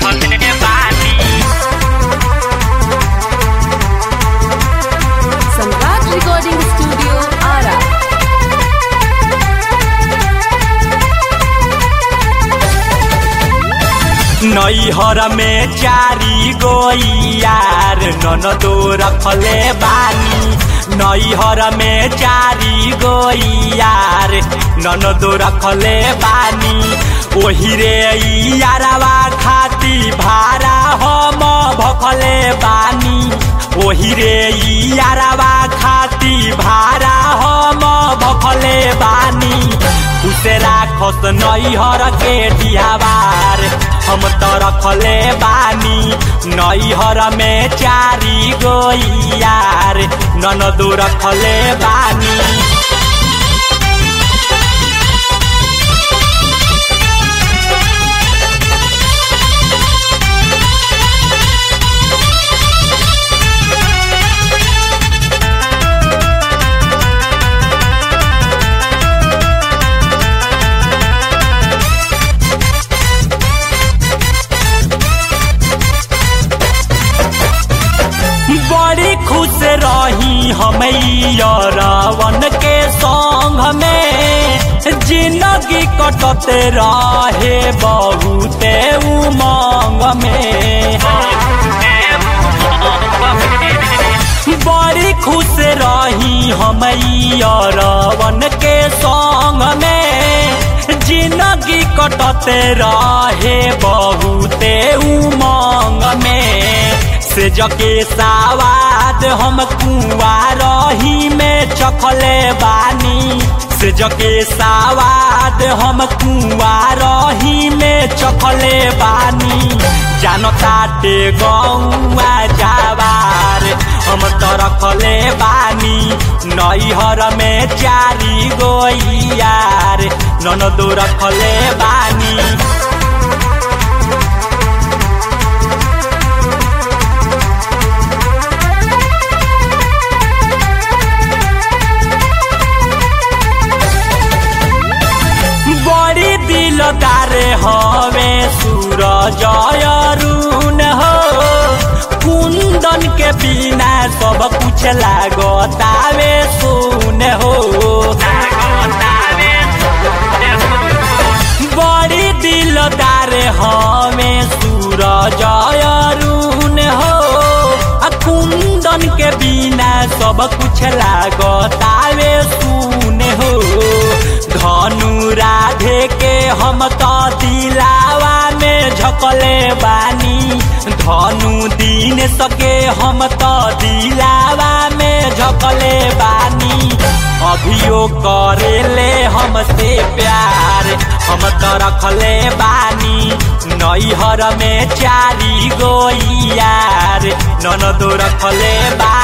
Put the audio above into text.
रखले बानी सम्राट recording studio Ara नैहर में चारी गो यार ननदो रखले बानी नैहर में चारी गो यार ननदो रखले बानी ओही रे यारवा खाती भारा हम भखले बानी ओही रे यारवा खाती भारा हम भखले बानी उसे राखस नैहर के डिहावार हम त रखले बानी नैहर में चारी गो यार ननदो रखले बानी बड़ी खुश रही हम रावण के संग में जिंदगी कटते रहे बहुते उमंग में बड़ी खुश रही हम रावण के संग में जिंदगी कटते रहे बहुते उमंग में से जके सावाद हम कुआ रही में चखले बानी से जके सावाद हम कुआ रही में चखले बानी जानताटे गौआ जावार हम त रखले बानी नैहर में चारी गो यार ननदो रखले बानी बड़ी दिलदार हवे सूरज अरुण हो कुंदन के बिना सब कुछ लागतावे सुन हो बड़ी दिलदार हवे सूरज अरुण हो आ कुंदन के बिना सब कुछ लागतावे सुन हो धनु राधे के हम त दिलावा में झकले बानी धनु दिन सके हम त दिलावा में झकले बानी अभियो करेले हमसे प्यार हम त रखले बानी नैहर में चारी गो यार ननदो रखले बानी